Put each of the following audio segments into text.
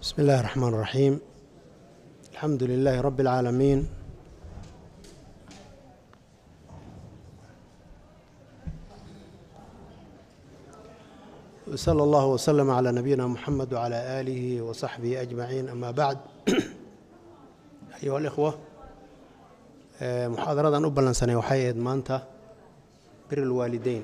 بسم الله الرحمن الرحيم الحمد لله رب العالمين وصلى الله وسلم على نبينا محمد وعلى آله وصحبه أجمعين أما بعد أيها الإخوة آه، محاضرة أبلن سنة وحي maanta bir الوالدين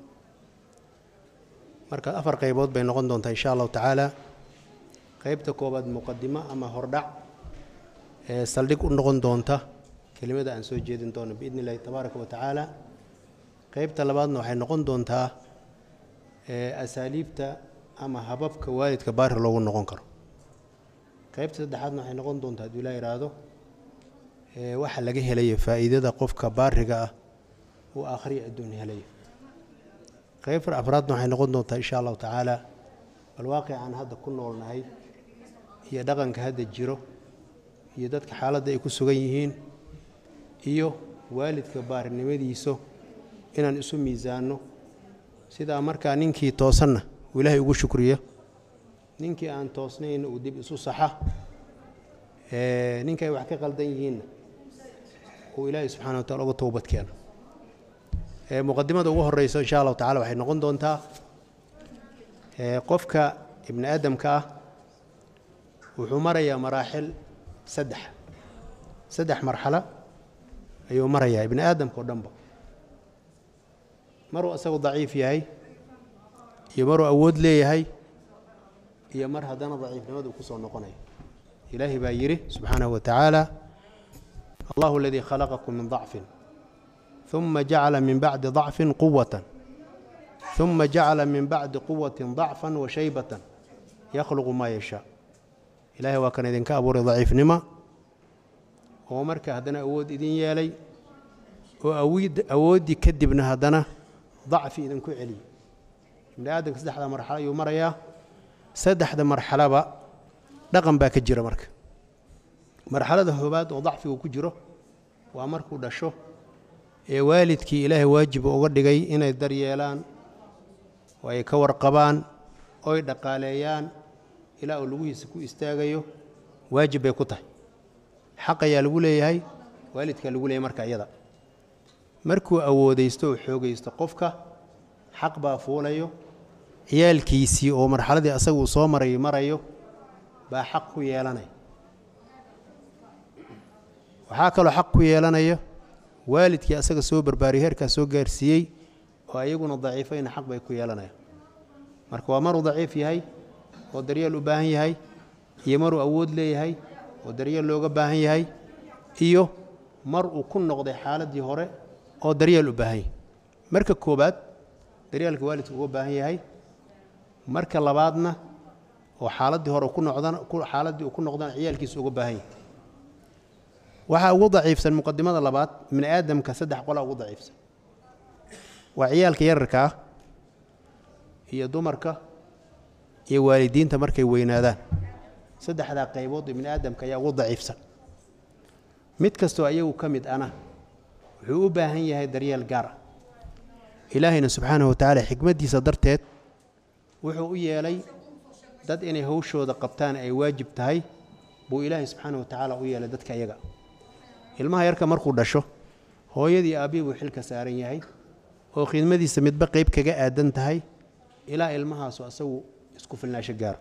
marka afar qaybood bay noqon doontaa insha allahu tacaala qaybta koobaad muqadimo ama hordhac ee saldhig u noqon doonta kelimada aan soo jeedin doono biidni illahi tabaaraka wa tacaala qaybta labaadna waxay noqon doontaa ee asaaliibta ama hababka waalidka baari loogu noqon karo qaybta saddexaadna waxay noqon doontaa hadduu ilaa ihaahdo ee waxa laga helayo faa'iidada qofka baariga ah uu aakhriya adduun helayo qaybta afraadna waxay noqon doontaa insha allahu tacaala bal waaqicaan hadda ku noolnahay iyo dhaqanka hadda jiro iyo dadka xaaladda ay ku sugan yihiin iyo waalidka baarinimadiiso inaan isu miisaanno sidaa markaa ninkii toosanna uu ilaahay ugu shukriyo ninkii aan toosnayn uu dib isu saxa ee ninka ay wax ka qaldan yihiinna uu ilaahay subxana wa tacala uga towbad keeno ee muqadimada ugu horeyso insha allahu tacala waxay noqon doontaa ee qofka ibni aadamka ah wuxuu marayaa maraaxil saddex saddex marxalo ayuu marayaa ibni aadamka oo dhanba maruu isagu daciif yahay iyo maruu awood leeyahay iyo mar haddana daciifnimadu ku soo noqonayo ilaahay baa yidhi subxaanahu wa tacaala allahu aladii khalaqakum min dacfin ثuma jacala min bacdi ضacfi quwata ثuma jacala min bacdi quwati ضacfa washaybata yakhluqu maa yashaa ilaahay waa kan idinka abuuray daciifnimo oo marka haddana awood idin yeelay oo awooddii kadibna haddana dacfi idinku celiyo ibni aadamka saddexda marxalo ayuu marayaa saddexda marxaloba dhaqan baa ka jira marka marxalada hoobaad oo dacfigu ku jiro waa markuu dhasho ee waalidkii ilaahay waajiba uga dhigay inay daryeelaan oo ay ka warqabaan oy dhaqaaleeyaan ilaa uu lugihiisa ku istaagayo waajib bay ku tahay xaq ayaa lagu leeyahay waalidkaa lagu leeyahay marka iyada markuu awoodaysto oo xoogaysto qofka xaq baa fuulayo ciyaalkiisii oo marxaladii asaga uu soo maray marayo baa xaq ku yeelanaya waxaa kaloo xaq ku yeelanaya waalidkii asaga soo barbaariyey heerkaas soo gaarsiiyey oo ayaguna daciifayna xaq bay ku yeelanayaan marka waa maruu daciif yahay oo daryeel u baahan yahay iyo maruu awood leeyahay oo daryeel looga baahan yahay iyo mar uu ku noqday xaaladdii hore oo daryeel u baahan yahay marka koobaad daryeelka waalidka uga baahan yahay marka labaadna oo xaaladdii hore ku noqdana xaaladdii uu ku noqdana ciyaalkiisa uga baahan yahay waxaa ugu daciifsan muqadimada labaad bini aadamka saddex qolaa ugu daciifsan waa ciyaalka yararka ah iyo dumarka iyo waalidiinta markay weynaadaan saddexdaa qaybood ibni aadamka ayaa ugu daciifsan mid kastoo ayagu ka mid ana wuxuu u baahan yahay daryeel gaar ah ilaahayna subxaanahu watacaala xikmaddiisa darteed wuxuu u yeelay dad inay hawshooda qabtaan ay waajib tahay buu ilaahay subxaanahu watacaala u yeelay dadka iyaga ilmaha yarka markuu dhasho hooyadii aabbihii buu xilka saaran yahay oo khidmadiisa midba qayb kaga aadan tahay ilaa ilmahaasu asagu isku filnaasho gaaro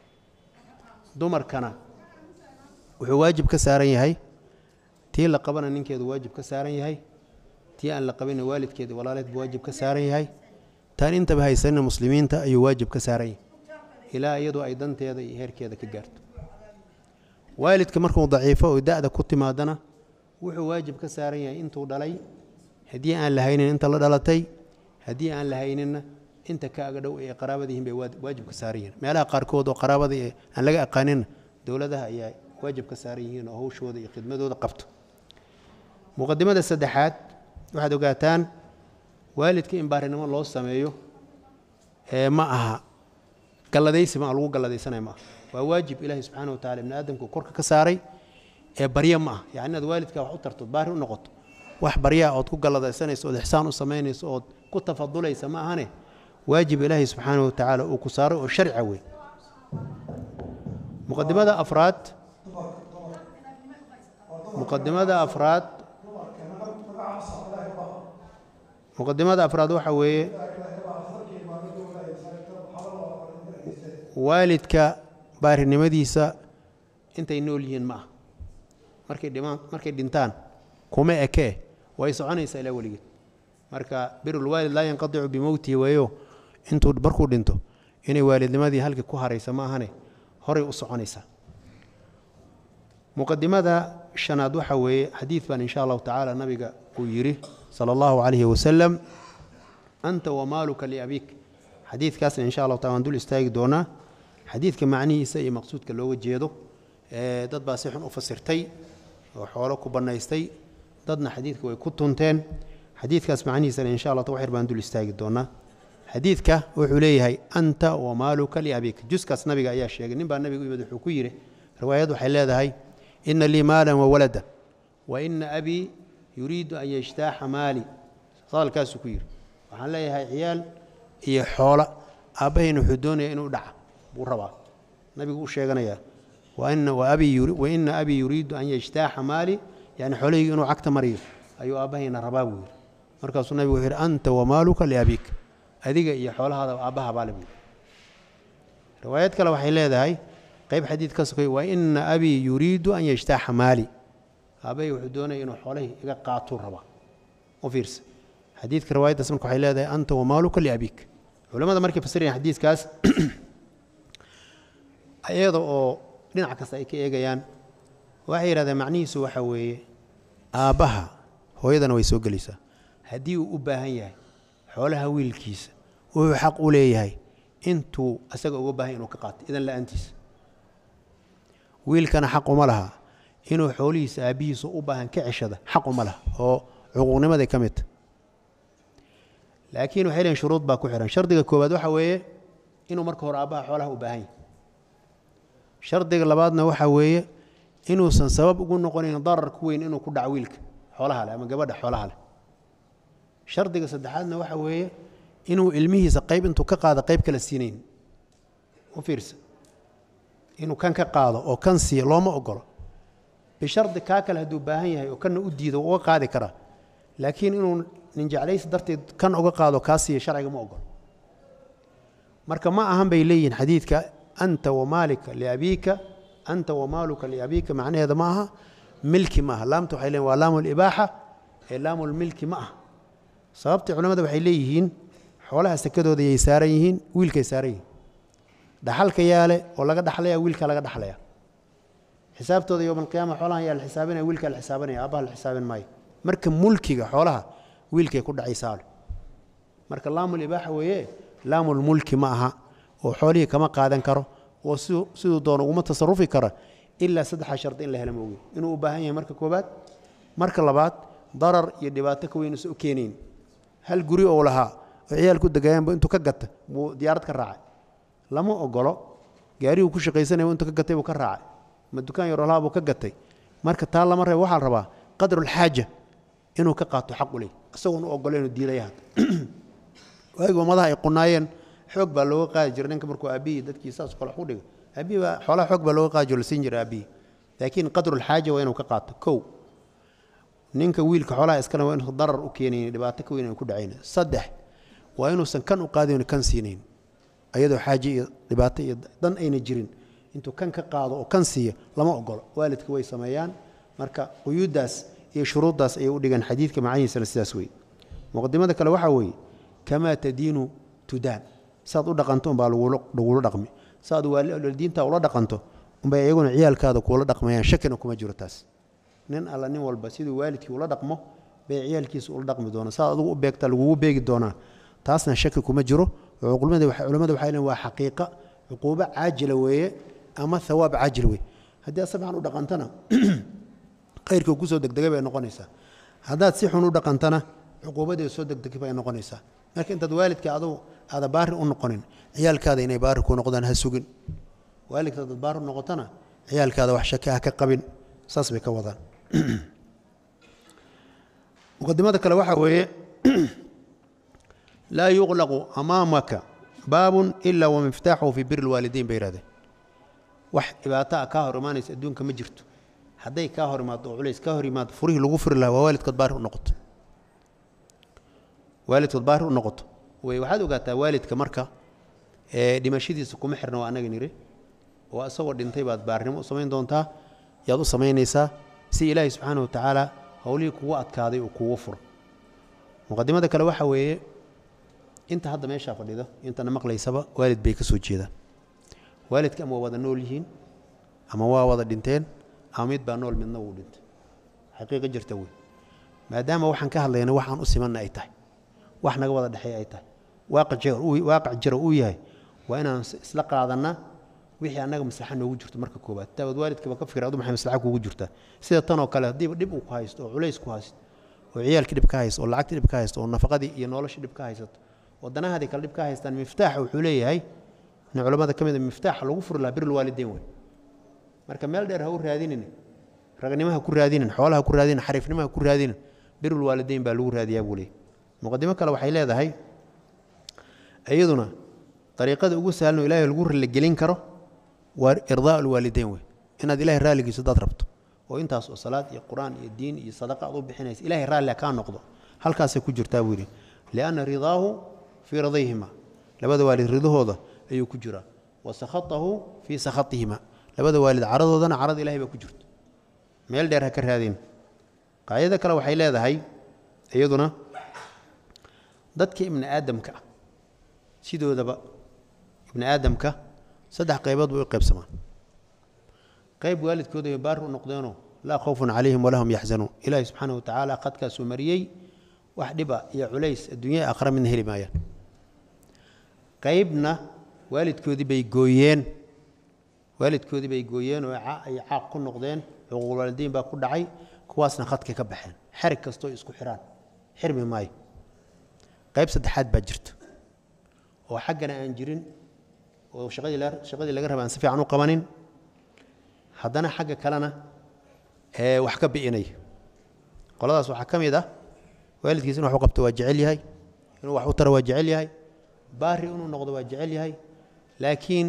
dumarkana wuxuu waajib ka saaran yahay tii la qabana ninkeedu waajib ka saaran yahay tii aan la qabina waalidkeeda walaaleed buu waajib ka saaran yahay taan intaba haysanina muslimiinta ayuu waajib ka saaran yahay ilaa iyadoo ay danteeda iyo heerkeeda ka gaarto waalidka markuu daciifo oo da-da ku timaadana wuxuu waajib ka saaran yahay intuu dhalay haddii aan la haynin inta la dhalatay haddii aan la hayninna inta ka aga dhow ee qaraabadiihin bay waajib ka saaran yihiin meelaha qaarkood oo qaraabada aan laga aqaaninna dowladaha ayaa waajib ka saaran yihiin oo hawshooda iyo khidmadooda qabto muqadimada saddexaad waxaad ogaataan waalidka in baarinimo loo sameeyo ee ma aha galladaysi ma lagu galladaysanaya ma aha waa waajib ilaahi subxaana wa tacala ibni aadamku korka ka saaray ee barya ma ah yani inaad waalidkaa wax u tarto baari u noqoto wax baryaa ood ku galladaysanayso ood ixsaan u samaynayso ood ku tafadulaysa ma ahane waajib ilaahi subxaana wa tacaala uu ku saaray oo sharca weyn muqadimada afraad muqadimada afraad muqadimada afraad waxa weeye waalidka baarinimadiisa intay nool yihiin ma ah markay dhimaan markay dhintaan kuma ekee way soconaysaa ilaa weligeed marka birulwaalid laa yanqadicu bimowtihi weeyo intuu markuu dhinto inay waalidnimadii halkii ku haraysa ma ahane horay u soconaysaa muqadimada shanaad waxa weeye xadiid baan insha allahu tacaala nabiga uu yidhi sala allahu calayhi wasalam anta wamaaluka liabik xadiidkaasna insha allahu taala waan dul istaagi doonaa xadiidka macnihiisa iyo maqsuudka looga jeedo dad baa si xun u fasirtay oo xoolo ku bannaystay dadna xadiidka way ku tunteen xadiidkaas macnihiisana insha allah wax yar baan dul istaagi doonaa xadiidka wuxuu leeyahay anta wamaaluka liabik juskaas nabiga ayaa sheegay nin baa nabiga u yimid wuxuu ku yidhi riwaayad waxay leedahay ina lii maalan wawalada wa ina abii yuriidu an yajtaaxa maali hadalkaasuu ku yidhi waxaan leeyahay ciyaal iyo xoola aabbahayna wuxuu doonaya inuu dhaca buu rabaa nabigu u sheeganayaa waina abii yuriidu an yajtaaxa maali yani xoolahaygu inuu cagta mariyo ayuu aabbahayna rabaa buu yidhi markaasuu nabigu wuxuu yidhi anta wamaaluka liabik adiga iyo xoolahaada aabbaha baale buu yidhi riwaayad kale waxay leedahay qayb xadiid ka sokay wa ina abii yuriidu an yajtaaxa maali aabbahay wuxuu doonaya inuu xoolahii iga qaatuu rabaa u fiirsa xadiidka riwaayaddaas marka waxay leedahay anta wamaaluka liabik culamada markay fasirayaan xadiidkaas iyada oo dhinac kasta ay ka eegayaan waxay yidhahdeen macnihiisu waxa weeye aabbaha hooyadana way soo gelaysaa haddii uu u baahan yahay xoolaha wiilkiisa wuxuu xaq u leeyahay intuu asaga uga baahan inuu ka qaato idan la-aantiisa wiilkana xaq uma laha inuu xoolihiisa aabbihiisa u baahan ka ceshada xaq uma laha oo cuquuqnimaday ka midta laakiin waxay leeyiin shuruud baa ku xihan shardiga koowaad waxa weeye inuu marka hore aabbaha xoolaha u baahan yahay shardiga labaadna waxa weeye inuusan sabab ugu noqonayn darar ku weyn inuu ku dhaco wiilka xoolaha leh ama gabadha xoolaha leh shardiga saddexaadna waxa weeye inuu ilmihiisa qayb intuu ka qaado qayb kala siinayn u fiirsa inuu kan ka qaado oo kan siiya looma ogolo bishardi kaa kale hadduu baahan yahay oo kanna u diido uga qaadi karaa laakiin inuu nin jeclaysi darteed kan uga qaado kaa siiya sharciga ma ogolo marka ma ahan bay leeyihiin xadiidka anta wamaalika liabiika anta wamaaluka liabiika macnaheeda ma aha milki ma aha laamta waxay leeyihin waa laamu libaaxa ee laamu lmilki ma aha sababtii culamada waxay leeyihiin xoolaha sekadooda yay saaran yihiin wiilkay saaran yihiin dhaxalka yaale oo laga dhaxlaya wiilka laga dhaxlaya xisaabtooda yowma alqiyaama xoolahan yaa la xisaabinaya wiilkaa la xisaabanaya aabbaha la xisaabin maayo marka mulkiga xoolaha wiilkay ku dhacaysaale marka laamul ibaaxa weeye laamul mulki ma aha oo xoolihii kama qaadan karo oo siduu doono uguma tasarufi kara ilaa saddexa shardi in la hela mooge inuu u baahan yahay marka koobaad marka labaad darar iyo dhibaato ka weyn usa u keenayn hal guri oo lahaa oo ciyaal ku degayaanba intuu ka gata buu diyaarad ka raacay lama ogolo gaarihuu ku shaqaysanaya intuu ka gatay buu ka raacay ma dukaan yaro lahaa buu ka gatay marka taa lama reebo waxaa la rabaa qadrulxaaja inuu ka qaato xaq u leh isagoon u ogolo inuu diidaya hadda waagi ummadaha ay qunaayeen xoog baa looga qaadi jiray ninka markuu aabihii dadkii saas kale wax u dhiga aabihii baa xoolaha xoog baa looga qaadi jiro la siin jiray aabihii laakiin qadrulxaaja waa inuu ka qaato kow ninka wiilka xoolaha iskale waa inuusan darar u keenayn dhibaato ka weyn ku dhacayn saddex waa inuusan kan u qaadayn kan siinayn ayadoo xaaje iyo dhibaato iyo dan ayna jirin intuu kan ka qaado oo kan siiyo lama ogolo waalidka way sameeyaan marka quyuuddaas iyo shuruuddaas ayay u dhigaan xadiidka macanihiisana sidaas wey muqadimada kale waxaa weeye kamaa tadiinu tudaan saad u dhaqanto umbaa lagula dhaqmi saaad waalidiinta ula dhaqanto umbay iyaguna ciyaalkaada kuula dhaqmayaan shakina kuma jiro taas nin alla nin walba siduu waalidkii ula dhaqmo bay ciyaalkiisa ula dhaqmi doonaa saad adugu u beegta lagugu beegi doonaa taasna shaki kuma jiro culimmada waxay leeyiin waa xaqiiqa cuquubo caajila weeye ama hawaab caajil wey haddii aad si fiican u dhaqantana khayrkii kusoo degdegay bay noqonaysaa haddaad si xun u dhaqantana cuquubadeeda soo degdegay bay noqonaysaa marka intaad waalidka adu aada baari u noqonin ciyaalkaada inay baari ku noqdaan ha sugin waalidka adaad baari u noqotona ciyaalkaada wax shaki ah ka qabin saas bay ka wadaan muqadimada kale waxaa weeye laa yuqlaqu amaamaka baabun ila wamiftaaxuhu fii biri lwaalidiin bay yihahdeen wax dhibaato ah kaa hor imaanaysa adduunka ma jirto hadday kaa hor imaado oo culays kaa hor imaado furihii lagu furi lahaa waa waalidkood baari u noqoto waalidkood baari u noqoto way waxaad ogaataa waalidka marka ee dhimashadiisa kuma xirna waa annaga niri oo isagoo dhintay baad baarnimo u samayn doontaa yaad u samaynaysaa si ilaahay subxaana wa tacaala howlihii kugu adkaaday uu kugu furo muqadimada kale waxa weeye inta hadda meeshaa fadhida intana maqlaysaba waalid bay ka soo jeedaan waalidka ama waa wada nool yihiin ama waa wada dhinteen ama mid baa nool midna wuu dhintay xaqiiqa jirta wey maadaama waxaan ka hadlayna waxaan u simanna ay tahay wax naga wada dhexeeya ay tahay waaqac jira uu yahay waa inaan isla qaadanaa wixii annaga maslaxa noogu jirto marka koobaad taabaad waalidkaba ka fikir adu maxay maslaxa kuugu jirtaa sida tan oo kale haddiiba dhib uu ku haysto oo culays ku haysto oo ciyaalkii dhib ka haysto oo lacagtii dhib ka haysto oo nafaqadii iyo noloshii dhib ka haysato oo danahaadii kale dhib ka haystaan miftaaxa wuxuu leeyahay in culammada ka mid a miftaaxa lagu furi lahaa birul waalideyn wey marka meel dheer ha u raadinin ragnimaha ku raadinin xoolaha ku raadinin xariifnimaha ku raadinin birul waalideyn baa lagu raadiyaa buu leeyahy muqadimo kale waxay leedahay iyaduna dariiqada ugu sahlan oo ilaahay lagu ralligelin karo waa irdaa alwaalideyn wey inaad ilahay raalligiiso dad rabto oo intaas oo salaad iyo qur-aan iyo diin iyo sadaqa aad u bixinaysa ilahay raalli kaa noqdo halkaasay ku jirtaa buu yidhi lianna ridaahu fii ridayhima labada waalid ridahooda ayuu ku jiraa wa sakhatahu fii sakhatihima labada waalid caradoodana carada ilahay baa ku jirto meel dheer ha ka raadin qaacida kale waxay leedahay iyaduna dadka ibni aadamka ah sidoodaba ibni aadamka saddex qaybood bay u qaybsamaan qayb waalidkooda ay baari u noqdeenoo laa khawfun calayhim walaa hum yaxzanuun ilaahi subxaana wa tacaala qadkaasuu mariyey wax dhiba iyo culays adduunya aakhira midna heli maayaan qaybna waalidkoodii bay gooyeen waalidkoodii bay gooyeen oo ay caaq ku noqdeen xuquuqulwaalidiin baa ku dhacay kuwaasna khadkay ka baxeen xerig kastoo isku xiraan xirmi maayo qayb saddexaad baa jirta oo xaggana aan jirin oo shaqadii shaqadii laga raba aan si fiican u qabanin haddana xagga kalena ee wax ka bi'inaya qoladaas waxaa ka mid ah waalidkiis inu wax u qabto waa jecel yahay inuu wax u taro waa jecel yahay baari inuu noqdo waa jecel yahay laakiin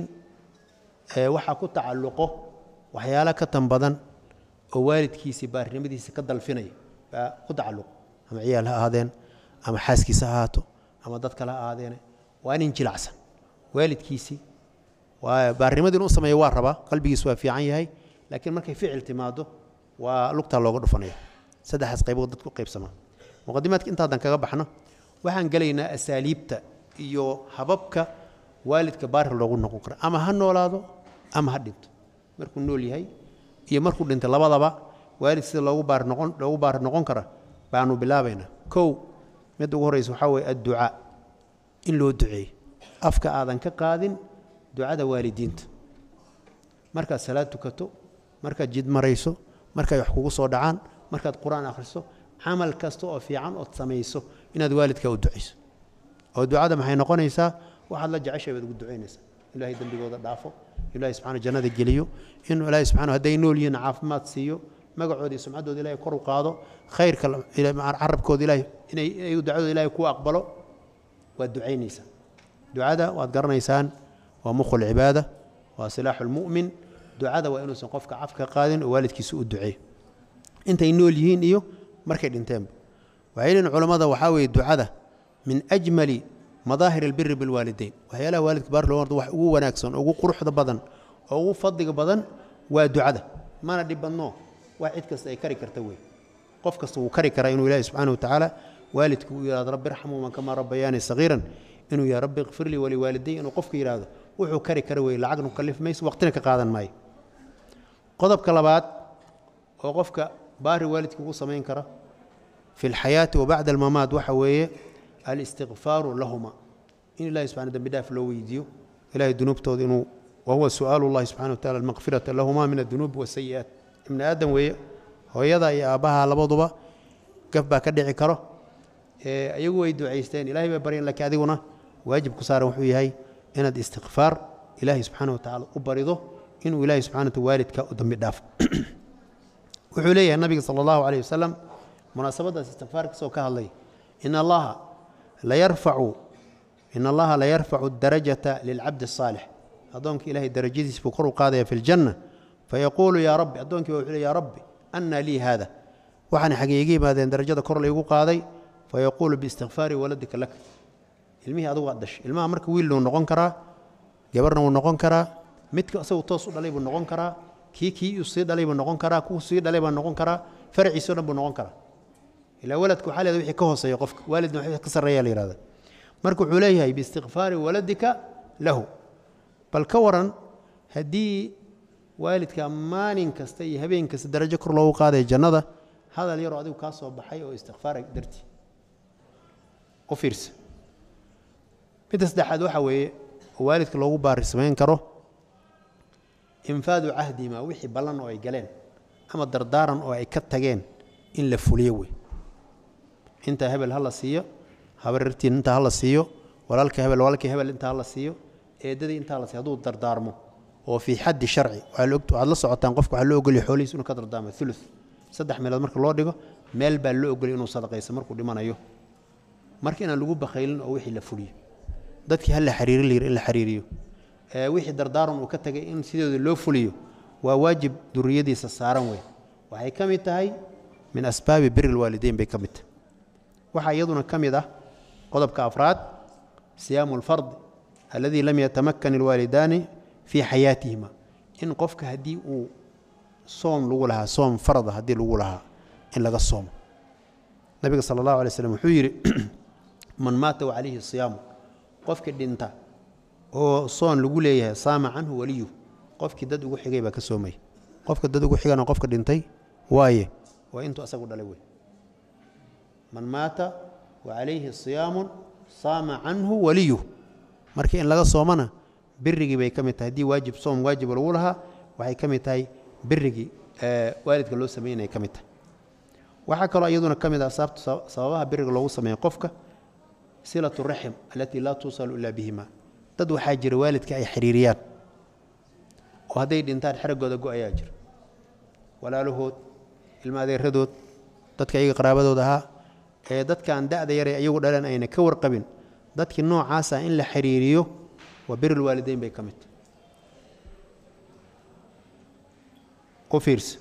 waxaa ku tacalluqo waxyaalo ka tan badan oo waalidkiisii baarinimadiisa ka dalfinaya baa ku tacalluqo ama ciyaal ha ahaadeen ama xaaskiisa ha ahaato ama dad kale ha ahaadeene waa nin jilacsan waalidkiisii waa baarnimadii inuu sameeyo waa rabaa qalbigiisu waa fiican yahay laakiin markay ficil timaado waa lugtaa looga dhufanaya saddexdaas qaybood dadku qaybsamaa muqadimaadka intaadan kaga baxno waxaan gelaynaa asaaliibta iyo hababka waalidka baari loogu noqon karo ama ha noolaado ama ha dhinto markuu nool yahay iyo markuu dhintay labadaba waalid sida loogu baari noqon loogu baari noqon kara baanu bilaabaynaa kow midda ugu horreysa waxaa weeye adducaa in loo duceeyo afka aadan ka qaadin ducada waalidiinta markaad salaad tukato markaad jid marayso markay wax kugu soo dhacaan markaad qur-aan akhriso camal kasta oo fiican ood samayso inaad waalidkaa u ducayso oo ducada maxay noqonaysaa waxaad la jeceshay baad ugu ducaynaysaa ilahay dembigooda dhaafo ilahay subxana jannada geliyo in ilaahay subxana hadday nool yihiin caafimaad siiyo magacooda iyo sumcaddooda ilahay kor u qaado khayrka carabkooda ilahay inay ducadooda ilahay ku aqbalo waad ducaynaysaa ducada waad garanaysaan waa mukhul cibaada waa silaaxu lmu'min ducada waa inuusan qofka caf ka qaadin oo waalidkiisa u duceey intay nool yihiin iyo markay dhinteenba waxay leeyihin culammada waxaa weeye ducada min ajmali madaahir albiri bilwaalidayn waxyaalaha waalidka baar loo wax ugu wanaagsan ugu quruxda badan oo ugu fadliga badan waa ducada mana dhib badno wax cid kasta ay kari karta wey qof kasta wuu kari karaa inuu ilaahi subxaana wa tacaala waalidku uu yihahdo rabbi irxamuuman kamaa rabbayaani sagiiran inuu yahay rabbi ikfir lii waliwaaliday inuu qofka yidhaahdo wuxuu kari kara wey lacagnu kalif mayso waqtina ka qaadan maayo qodobka labaad oo qofka baari waalidka ugu samayn kara fi lxayaati wa bacda almamaad waxa weeye alistikfaaru lahuma in ilahi subxana dembi dhaaf loo weydiiyo ilahay dunuubtooda inuu wahuwa su'aalu llahi subxana wa tacala almaqfirata lahuma min adunuubi wasayi'aat ibni aadam weeye hooyada iyo aabbaha labaduba gaf baa ka dhici karo iyagu way ducaysteen ilahay bay baryan laakiin adiguna waajib ku saaran wuxuu yahay inaad istikfaar ilaahay subxaana wa tacala u barido inuu ilaahay subxana wata waalidka u dambi dhaafo wuxuu leeyahay nabiga sala allahu calayh wasalam munaasabaddaas istikfaar kasoo ka hadlay in allaha la yarfacu in allaha la yarfacu darajata lilcabdi asaalix addoonka ilaahay darajadiis buu kor u qaadaya fi ljanna fayaquulu yaa rabbi addoonkii baa wuxuu le yaa rabbi annaa lii haada waxaan xagee iga yimaadeen darajada kor laygu qaaday fayaquulu biistikfaari waladika lak ilmihii adugu aad dhashay ilmaha marka wiilna wuu noqon karaa gabarna wuu noqon karaa midka isagu toos u dhalay buu noqon karaa kii kii uu sii dhalay buu noqon karaa kuu sii dhalay baa noqon karaa faraciisao dhan buu noqon karaa ilaa waladka waxaa leeda wixii ka hooseeya qofka waalidna wixii ka sarreeya la yihahda marka wuxuu leeyahay biistikfaari waladika lahu bal ka waran haddii waalidka maalin kasta iyo habeen kasta darajo kor loogu qaadaya jannada hadal yaroo adigu kaa soo baxay oo istikfaara darti u fiirsa midda saddexaad waxaa weeye oo waalidka loogu baari samayn karo infaadu cahdima wixii ballan oo ay galeen ama dardaaran oo ay ka tageen in la fuliyo wey intaa hebel ha la siiyo habarirtiin intaa ha la siiyo walaalka hebel walaalkii hebel intaa ha la siiyo eedadii intaa la siiyo hadduu dardaarmo oo fii xaddi sharci waxaad la socotaan qofka waxaa loo ogolya xoolihiis inuu ka dardaarmo ulu saddex meelood marka loo dhigo meel baa loo ogolya inuu sadaqayso markuu dhimanayo marka inaan lagu bakhaylin oo wixii la fuliyo dadkii ha la xariiri layir in la xariiriyo wixii dardaaran uu ka tagay in sidooda loo fuliyo waa waajib duriyadiisa saaran wey waxay ka mid tahay min asbaabi biri lwaalideyn bay ka mid tahay waxaa iyaduna ka mid ah qodobka afraad siyaamu alfardi alladii lam yatamakan ilwaalidaani fii xayaatihima in qofka haddii uu soom lagu lahaa soom farda haddii lagu lahaa in laga soomo nabiga sala allahu alay slam wuxuu yidhi man maata wa calayhi siyaamu qofkii dhinta oo soon lagu leeyahay saama canhu waliyuh qofkii dad ugu xigay baa ka soomaya qofka dad ugu xigana qofka dhintay waaye waa intuu asagu dhalay wey man maata wa calayhi siyaamun saama canhu waliyuh marka in laga soomana birigii bay ka mid tahay haddii waajib soom waajiba lagu lahaa waxay ka mid tahay birigii waalidka loo sameynaya ka mid tahay waxaa kaloo iyaduna ka mid ah sababaha biriga loogu sameeya qofka silatu raxim alatii laa tuusalu ilaa bihima dad waxaa jira waalidka ay xiriiriyaan oo hadday dhintaan xeraggooda go-ayaa jira walaalahood ilma adeeradood dadka iyaga qaraabadooda ahaa ee dadkaan da'da yare iyagu dhaleen ayna ka warqabin dadkii noocaasa in la xiriiriyo waa birilwaalideyn bay ka mid tahay u fiirsa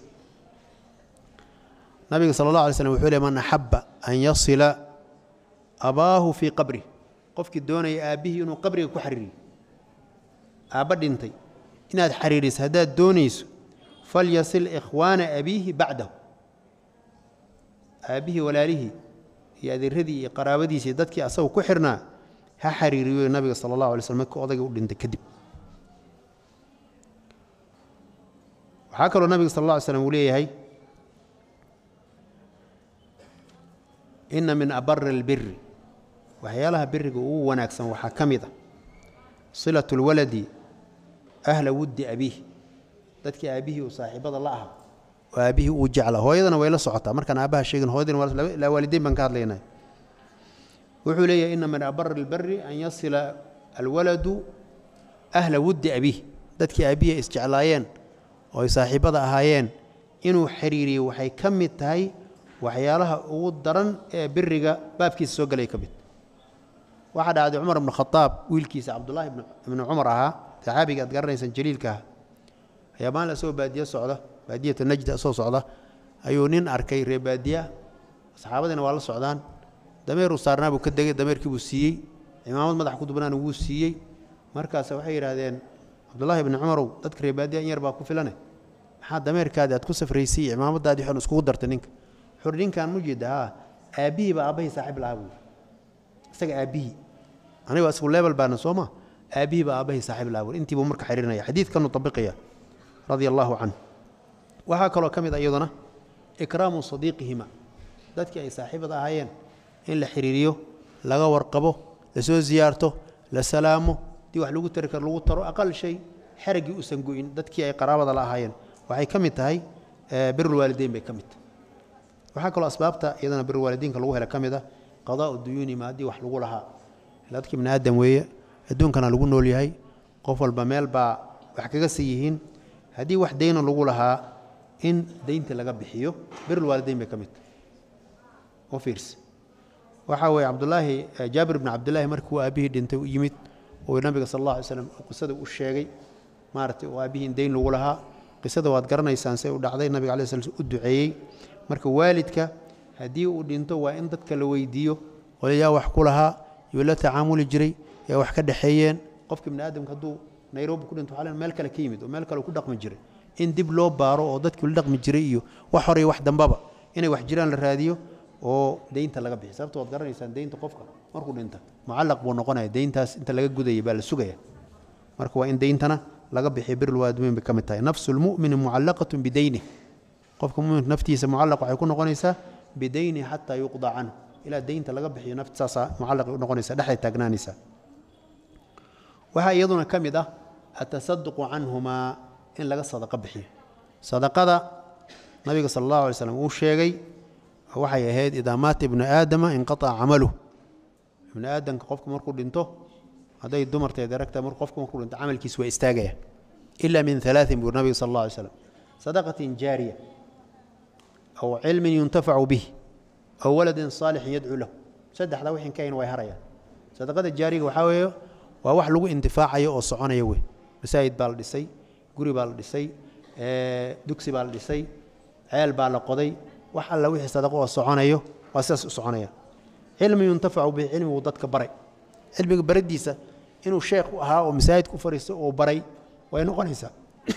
nabiga sala allah alay slm wuxuu le man axabba an yasila abaahu fii qabrih qofkii doonaya aabbihii inuu qabriga ku xariiriyo aabba dhintay inaad xariiriso haddaad doonayso falyasil ikhwaana abiihi bacdahu aabbihii walaalihii iyo adeeradii iyo qaraabadiisii dadkii asagu ku xirnaa ha xariiriyo nabiga sala allahu alay slm markii odayga u dhintay kadib waxaa kaloo nabiga sal alla ly slam uu leeyahay inna min abari albiri waxyaalaha biriga ugu wanaagsan waxaa ka mid a silatu اlwaladi ahla wuddi abiih dadkii aabbihii uu saaxiibada la aha oo aabbihii uu jecla hooyadana way la socotaa markaan aabbaha sheegin hooyadina laa waalideyn baan ka hadlaynay wuxuu leeyahay ina min abari اlbari an yasila alwaladu ahla wuddi abiih dadkii aabbihii ay isjeclaayeen oo ay saaxiibada ahaayeen inuu xiriiriyo waxay ka mid tahay waxyaalaha ugu daran ee biriga baabkiisa soo galay ka mid waxaa dhacday cumar ibnu khadaab wiilkiisa cabdullaahi ibnu cumar ahaa saxaabiga aad garanaysaan jaliilka ah ayaa maalin asagoo baadiye socda baadiyata najda asoo socda ayuu nin arkay ree baadiya saxaabadiina waa la socdaan dameeruu saarnaa buu ka degay dameerkii buu siiyey cimaamad madax ku dubnaana wuu siiyey markaas waxay yidhaahdeen cabdullaahi ibni cumarow dadka ree baadiya in yar baa ku filane maxaa dameerkaadi aad ku safraysay iyo cimaamadaadii waxaan iskugu dartay ninka wuxuuhi ninkaan mu jeeda haa aabbihii baa aabbahii saaxiib lahaa buuri isaga aabbihii aniga isagu leebel baana soo ma aabbihii baa aabbahii saaxiib lahaa buuri intii buu marka xiriirinaya xadiidkanuu tabiqaya radia allaahu canhu waxaa kaloo ka mid a iyaduna ikraamu sadiiqihima dadkii ay saaxiibada ahaayeen in la xiriiriyo laga warqabo lasoo ziyaarto la salaamo dii wax lagu tari karo lagu taro aqal shay xeraggii uusan go'in dadkii ay qaraabada la ahaayeen waxay ka mid tahay birulwaalideyn bay ka mid tahay waxaa kaloo asbaabta iyadana birulwaalidiinka lagu hela ka mid a qadaa'u duyuunima haddii wax lagu lahaa dadka ibni aadam weeye adduunkana lagu nool yahay qof walba meel baa wax kaga sii yihiin haddii wax dayna lagu lahaa in daynta laga bixiyo birulwaalideyn bay ka mid tahay u fiirsi waxaa weeye cabdulaahi jaabir ibni cabdillaahi markuu aabbihii dhintay u yimid uu nabiga sal allah alay slam qisada u sheegay maaragtay oo aabbihiin dayn lagu lahaa qisada waad garanaysaan say u dhacday nabiga alai slam u duceeyey marka waalidka haddii uu dhinto waa in dadka la weydiiyo oo yaa wax ku lahaa yuu la tacaamuli jiray yaa wax ka dhexeeyeen qofka ibni aadamka hadduu nairobi ku dhinto waxaa meel kale ka yimid oo meel kale ku dhaqmi jiray in dib loo baaro oo dadkii la dhaqmi jiray iyo wax hore iyo wax dambaba inay wax jiraan la raadiyo oo deynta laga bixiy sababto waad garanaysaan deynta qofka markuu dhinta mucallaq buu noqonaya deyntaas inta laga gudaya baa la sugaya marka waa in deyntana laga bixiyo birlwaadimiin bay ka mid tahay nafsu lmu'mini mucallaqatun bideynih qofka muminka naftiisa mucallaq waxay ku noqonaysaa bideyni xataa yuqda canhu ilaa deynta laga bixiyo naft saasaa mucallaqay u noqonaysa dhexday taagnaanaysaa waxaa iyaduna ka mid ah atasaduqu canhumaa in laga sadaqo bixiyo sadaqada nabiga sala allahu alay slam uu sheegay waxay ahayd idaa maata ibnu aadama inqataca camaluh ibnu aadamka qofka markuu dhinto hadday dumarteed aragta mar qofka markuu dhinto camalkiis waa istaagaya ila min alaain buu nabiga sal allah alay slam sadaqatin jaariya aw cilmin yuntafacu bih aw waladin saalixin yadcuu lahu saddexdaa wixin ka hayn way harayaan sadaqada jaariga waxaa weeye waa wax lagu intifaacayo oo soconaya wey masaajid baa la dhisay guri baa la dhisay dugsi baa la dhisay ceel baa la qoday wax alla wixii sadaqo oo soconayo waa sidaas u soconaya cilmi yuntafacu bihi cilmiguu dadka baray cilmiga baradiisa inuu sheekh u ahaa oo masaajidka u fariisto oo baray way noqonaysaa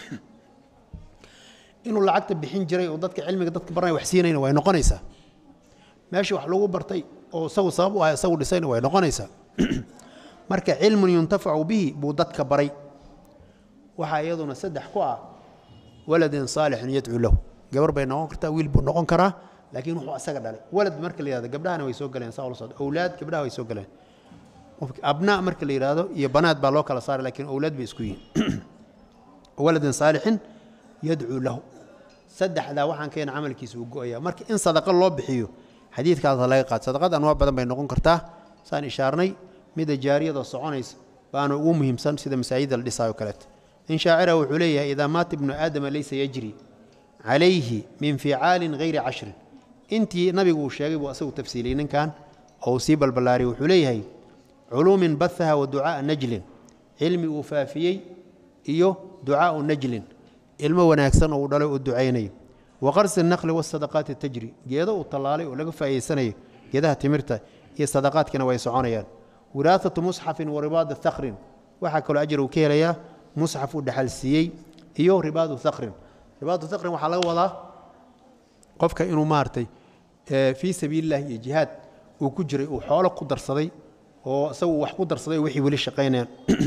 inuu lacagta bixin jiray oo dadka cilmiga dadka baranaya wax siinayna way noqonaysaa meeshii wax lagu bartay oo isagu sabab u ah isagu dhisayna way noqonaysaa marka cilmun yuntafacu bihi buu dadka baray waxaa iyaduna saddex ku ah waladin saalixin yadcuu lahu gabar bay noqon kartaa wiil buu noqon karaa laakiin wuxuu asaga dhalay walad marka la yihahdo gabdhahana way soo galeen saa ula socdo awlaad gabdhaha way soo galeen abnaa marka la yidhaahdo iyo banaad baa loo kala saaray lakiin awlaad bay isku yihiin waladin saalixin yadcuu lahu saddexdaa waxaan keena camalkiisa uu go-aya marka in sadaqa loo bixiyo xadiidkaasa laga qaad sadaqad anwaac badan bay noqon kartaa saan ishaarnay mida jaariyada soconaysa baana ugu muhiimsan sida masaajida la dhisaayo kaleeto in shaacira wuxuu leeyahay idaa maata ibnu aadama laysa yajri calayhi min ficaalin hayri cashrin intii nabigu uu sheegay buu asagu tafsiiliyey ninkan oo uu sii balballaariyey wuxuu leeyahay culuumin bahaha wa ducaaa najlin cilmi uu faafiyey iyo ducaau najlin ilmo wanaagsan oo uu dhalay oo ducaynayo wa qarsi naqli wasadaqaati tajri geedo uu tallaalay oo laga faa'idaysanayo geedaha timirta iyo sadaqaadkiina way soconayaan wiraasatu musxafin wa ribaadi thakrin waxaa kaloo ajar uu ka helayaa musxaf uu dhaxal siiyey iyo ribaadu thakrin ribaadu thakrin waxaa laga wadaa qofka inuu maaragtay fii sabiilillahi iyo jihaad uu ku jiray uu xoolo ku darsaday oo isagu wax ku darsaday wixii weli shaqaynayaan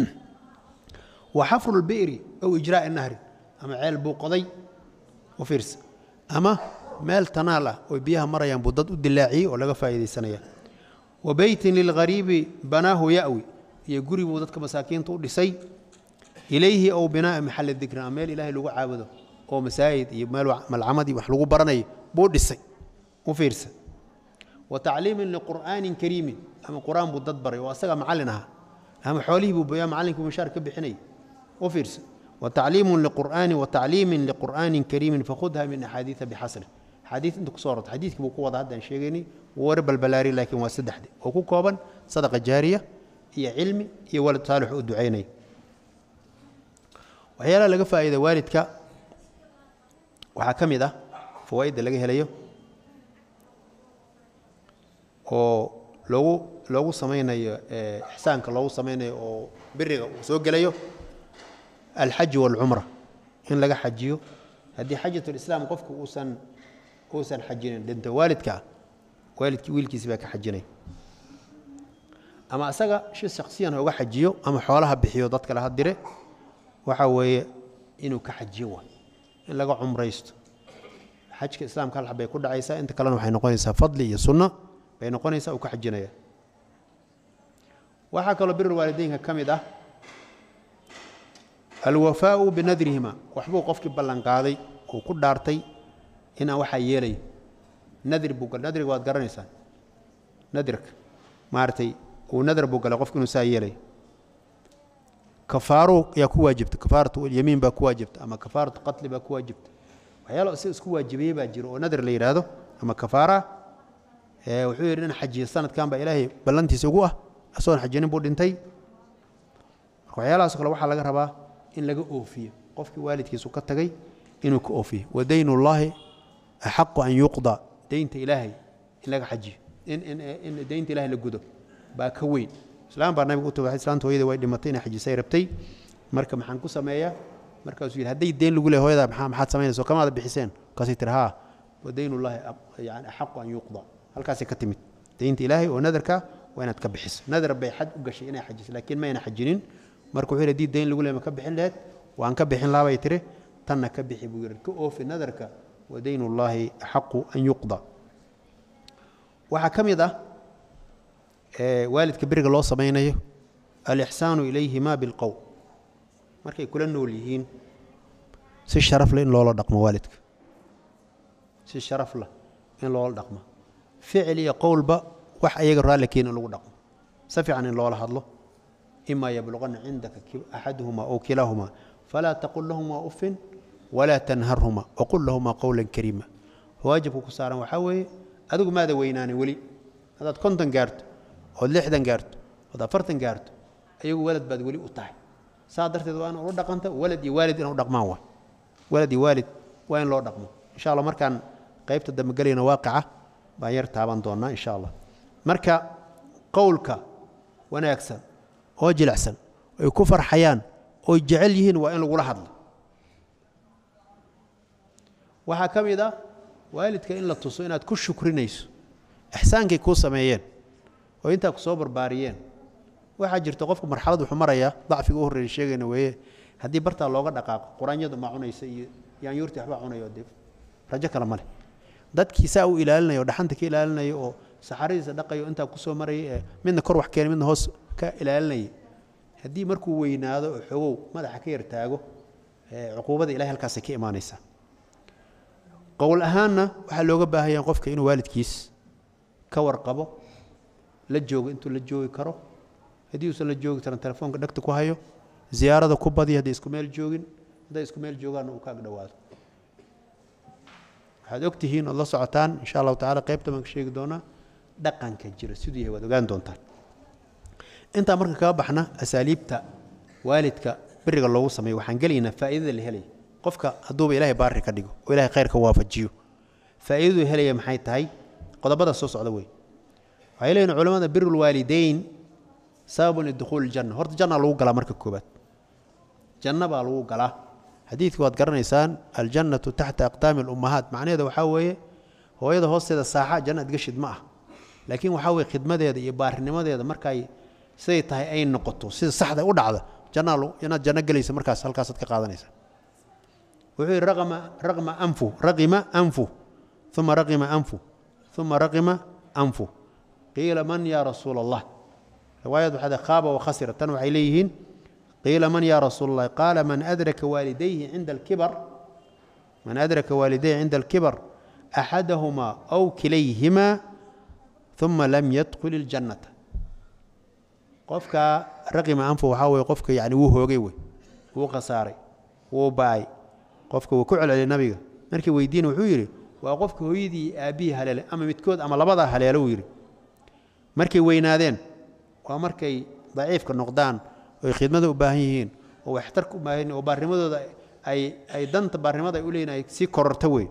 wa xafru lbi'ri aw ijraa'i nahrin ama ceel buu qoday u fiirsa ama meel tanaal ah oo biyaha marayaan buu dad u dilaaciyey oo laga faa'iidaysanaya wa beytin lilghariibi banaahu ya'wi iyo guri buu dadka masaakiinta u dhisay ilayhi ow binaa'a maxalli dikrin ama meel ilaahay lagu caabudo oo masaajid iyo meel malcamad iyo wax lagu baranayo buu dhisay u fiirsa wa tacliimin liqur'aanin kariimin ama qur-aan buu dad baray oo asaga macallin ahaa ama xoolihii buu boyaa macallinkii mushaar ka bixinayay u fiirsa wa tacliimun liqur'aani wa tacliimin liqur'aanin kariimin fakhudha min axaadiida bixasri xadiid inta kusoo rorta xadiidkii buu ku wada haddaan sheegaynay wuu war balbalaari laakiin waa saddexde oo ku kooban sadaqa jaariya iyo cilmi iyo walad saalix u ducaynaya waxyaalaha laga faa'iida waalidka waxaa ka mid ah fawaa'idda laga helayo oo loogu loogu samaynayo ixsaanka loogu samaynayo oo biriga uu soo gelayo alxaji waalcumra in laga xajiyo haddii xajatulislaam qofku uusan uusan xajinin dhinto waalidka ah waalidkii wiilkiisi baa ka xajinay ama asaga si shaksiyan ha uga xajiyo ama xoolaha bixiyo dad kale ha dire waxa weeye inuu ka xajiyo waay in laga cumraysto xajka islaamka hal xabbay ku dhacaysaa inta kalena waxay noqonaysaa fadli iyo sunno bay noqonaysaa uu ka xajinaya waxaa kaloo birul waalideynka ka mid ah alwafaau binadrihima waxbuu qofkii ballanqaaday uu ku dhaartay inaan waxaa yeelay nadir buu gal nadriga waad garanaysaan nadirka maaragtay uu nadar buu galay qofku inuu saa yeelay kafaaro yaa ku waajibta kafaaratu yamiin baa ku waajibta ama kafaaratu qatli baa ku waajibta waxyaalo isaga isku waajibiyey baa jiro oo nadar la yidhaahdo ama kafaara wuxuu yidhi in xajiya sanadkan baa ilaahay ballantiisa ugu ah asagoon xajinin buu dhintay marka waxyaalahaas kale waxaa laga rabaa in laga oofiyo qofkii waalidkiisu ka tagay inuu ka oofiyo wa daynullaahi axaqu an yuqda deynta ilaahay in laga xajiyo in in in deynta ilaahay la gudo baa ka weyn islaam baa nabiga u tagay islaanta hooyada way dhimatay inay xajisay rabtay marka maxaan ku sameeyaa markaasuu yidhi hadday deen lagu leeyahay hooyada maxaa maxaad samaynaysa kamaada bixiseen markaasay tiri haa wa daynullaahi yani axaqu an yuqda halkaasay ka timid deynta ilaahay oo nadarka waa inaad ka bixiso nadar bay xad u gashay inay xajiso laakiin ma ayna xajinin marka wuxuu yidhi haddii deyn lagu leeyahay ma ka bixin laheed waan ka bixin lahaa bay tiri tanna ka bixi buu yidhi ka oofi nadarka wa daynullaahi axaqu an yuqda waxaa ka mid ah waalidka beriga loo samaynayo alixsaanu ilayhima bilqowl markay kula nool yihiin si sharaf leh in loola dhaqmo waalidka si sharaf leh in loola dhaqmo ficil iyo qowlba wax ayaga raalli keeni in lagu dhaqmo si fiican in loola hadlo ima yabluqana cindaka axaduhuma ow kilaahumaa falaa taqul lahumaa uffin walaa tanharhuma waqul lahumaa qowlan kariima waajibka ku saaran waxaa weeye adigu maada weynaanin weli haddaad konton gaarto ood lixdan gaarto ood afartan gaarto ayagu walad baad weli u tahay saa darteed waa in ula dhaqanta walad iyo waalid ina u dhaqmaan waa walad iyo waalid waa in loo dhaqmo insha allah markaan qaybta dambe gelayna waaqica baan yar taaban doonnaa insha allah marka qowlka wanaagsan oo jilicsan ay ku farxayaan oy jecel yihiin waa in lagula hadlo waxaa ka mid ah waalidka in la tuso inaad ku shukrinayso ixsaankay kuu sameeyeen oo intaa ku soo barbaariyeen waxaa jirta qofku marxalad wuxuu marayaa dacfiga u horreeya sheegayna weeye haddii bartaa looga dhaqaaqo quraanyadu ma cunaysa iyo yaanyuurtii waxbaa cunayo dee rajo kale ma leh dadkii saa u ilaalinaya oo dhaxanta ka ilaalinaya oo saxaradiisa dhaqayo intaa kusoo maraya ee midna kor wax keenay midna hoos ka ilaalinaya haddii markuu weynaado oo xogow madaxa ka yar taago cuquubada ilahay halkaasay ka imaanaysaa qowl ahaanna waxaa looga baahaya qofka inuu waalidkiis ka warqabo la joogo intuu la joogi karo haddii uusan la joogi karan telefoonka dhegta ku hayo ziyaarada ku badiya hadday isku meel joogin hadday isku meel joogaanna uu ka agdhowaado waxaad og tihiin ood la socotaan insha allahu tacala qaybta baan ka sheegi doonaa dhaqanka jira siduu yahay waad ogaan doontaan intaa marka kaga baxna asaaliibta waalidka beriga loogu sameeyo waxaan gelaynaa faa'iidada la helaya qofka hadduuba ilaahay baari ka dhigo oo ilahay khayrka waafajiyo faa'iidadu helaya maxay tahay qodobada soo socda wey waxay leeyihin culamada birulwaalidayn sababun lidukhuuli janna horta janna lagu galaa marka koobaad janno baa lagu galaa xadiidka waad garanaysaan aljannatu taxta aqdaami alummahaat macnaheeda waxaa weeye hooyada hoosteeda saaxa janna adgashid ma ah laakiin waxaa weye khidmadeeda iyo baarinimadeeda markay siday tahay ay noqoto sida saxda u dhacda jannaa inaad janno gelaysa markaas halkaasaad ka qaadanaysa wuxuu yidhi raqama raqma anfu raqima anfu uma raqima anfu uma raqima anfu qiila man yaa rasuula allah riwaayad waxaa khaaba wakhasira tan waxay leeyihiin qiila man yaa rasuula allah qaala man adraka waalidayhi cinda alkibar man adraka waalidayhi cinda alkibar axadahumaa aw kilayhimaa uma lam yadkhul iljannata qofka raqima anfu waxaa weye qofka yani wuu hoogay wey wuu khasaaray wuu baay qofka wuu ku celceliyay nabiga markii weydiina wuxuu yidhi waa qofka hooyadii iyo aabbihii haleelay ama midkood ama labadaa haleelo wuu yidhi markay weynaadeen waa markay daciifka noqdaan oy khidmada u baahan yihiin oo waxtarka u baahan yihin oo baarnimadooda ay ay danta baarnimada ay u leeyihin ay sii kororta wey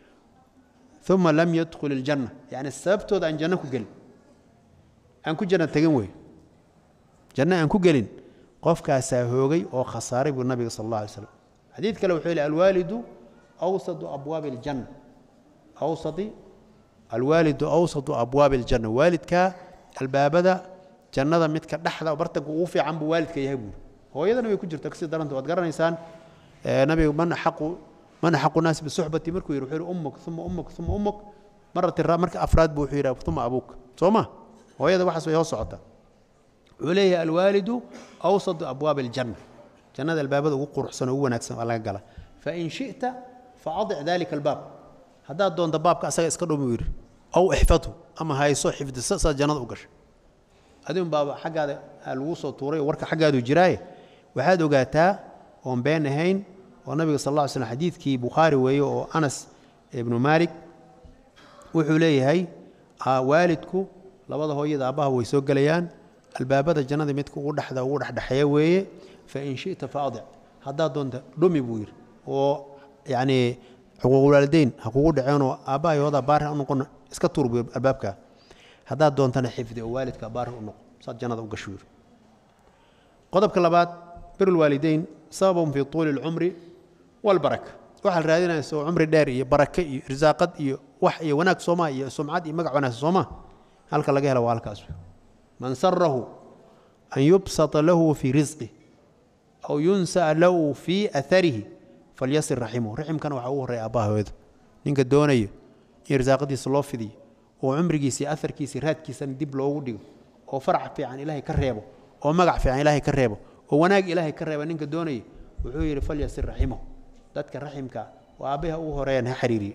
uma lam yadkhul iljanna yacni sababtooda aan janno ku gelin aan ku janna tegin wey janno aan ku gelin qofkaasaa hoogay oo khasaaray buu nabiga sal allah alay slam xadiid kale wuxuu yihi alwaalidu awsadu abwaabi aljanna awsadi alwaalidu awsadu abwaabi aljanna waalidkaa albaabada jannada midka dhexda bartanka ugu fiican buu waalidka yahay buuri hooyadana way ku jirta kasii daranta waad garanaysaan nabiga man axaqu man axaqu naasi bisuxbati markuu yidhi wuxuu yihi ummuk uma ummuk uma ummuk marati marka afraad buu wuxuu yidhi uma abuuk soo ma hooyada waxaas way hoos socotaa wuxuu leeyahay alwaalidu awsadu abwaabi aljanna jannada albaabada ugu quruxsan oo ugu wanaagsan waa laga gala fain shita faadic dalika albaab haddaad doonto baabka asaga iska dhumi yidhi aw ixfadhu ama hayso xifdiso saad jannada u gashay adigun baaba xaggaada lagu soo tuuray oo warka xaggaadu jiraaye waxaad ogaataa oon been ahayn oo nabiga sal alla ly slam xadiidkii bukhaari weeye oo anas ibnu maalik wuxuu leeyahay waalidku labada hooyada aabbaha way soo gelayaan albaabada jannada midka ugu dhexda ugu dhexdhexeeya weeye fain shita faadic haddaad doonta dhumi buu yidhi oo yacnii xuquuqulwaalideyn ha kugu dhaceenoo aabbahay hoodaa baari ha u noqon iska tuur buu albaabkaa haddaad doontana xifdi oo waalidka baari u noqo saad jannada u gasho yidhi qodobka labaad birulwaalideyn sababun fii tuuli alcumri walbaraka waxaa la raadinaya soo cumri dheer iyo barake iyo irsaaqad iyo wax iyo wanaag soomaa iyo sumcad iyo magac wanaagsan soomaa halka laga hela waa halkaas man sarahu an yubsata lahu fii risqih aw yunsa'a lahu fii atharihi falyasir raximahu raximkana waxaa ugu horreya aabbaha hooyada ninka doonaya in irsaaqadiisa loo fidiyo oo cumrigiisa iyo aharkiisa raadkiisana dib loogu dhigo oo farac fiican ilaahay ka reebo oo magac fiican ilaahay ka reebo oo wanaag ilaahay ka reeba ninka doonaya wuxuu yidhi falyasir raximahu dadka raximka oo aabbaha ugu horeeyaan ha xiriiriye